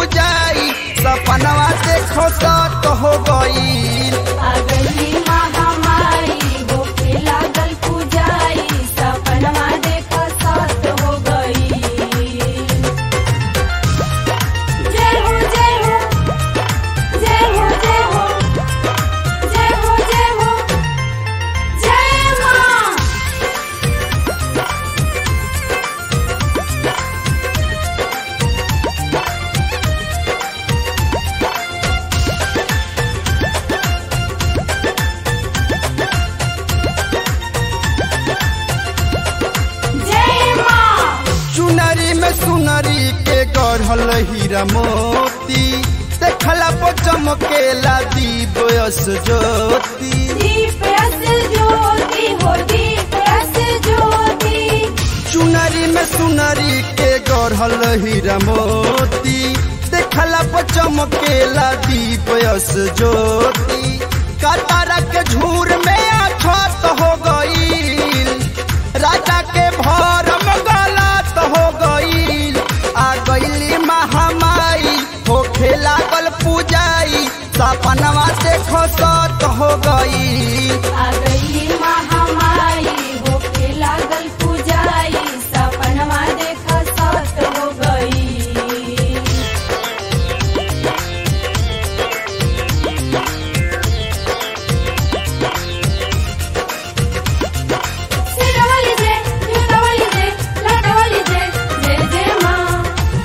पूजाई सपनवा देखो सत हो गई आ गई महामारी होके लागल पूजाई सपनवा देख सत हो गई जय हो जय हो जय हो जय हो जय हो जय हो जय माँ जय माँ चुनरी में सुनरी के गढ़ल हीरा मोती देखला पर चमकेला दीप यस ज्योति दीप रस ज्योति हो दीप रस ज्योति चुनरी में सुनरी के गढ़ल हीरा मोती देखला पर चमकेला दीप यस ज्योति कतारा के झूर में अछत हो गई राजा के भरम गलत हो गई आ गईली महामाई होखे लागल पूजाई सपनवा देखो सत हो गई आ गई महामारी होके लागल पूजाई सपनवा देख सत हो गई सिरवली जय झुरवली जय लटवली जय जय जय माँ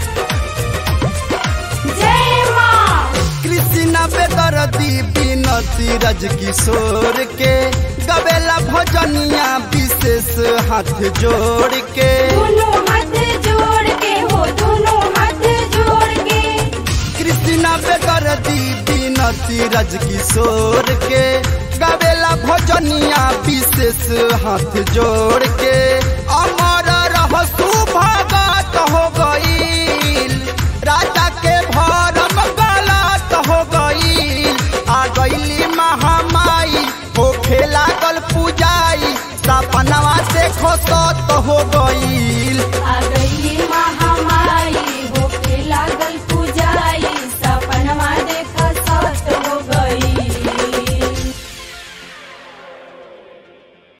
जय माँ कृष्णा बेदरदी बिनती रज किशोर के गवेला भजनिया विशेष हाथ जोड़ के दोनों हाथ जोड़ के हो दोनों हाथ जोड़ के कृष्णा बेदरदी बिनती रज किशोर के गवेला भजनिया विशेष हाथ जोड़ के अमर रहसु भगत हो गईल राजा के भरम गलत हो गईल आ गईली महामाई होखे लागल पूजाई सपनवा देखो सत हो गई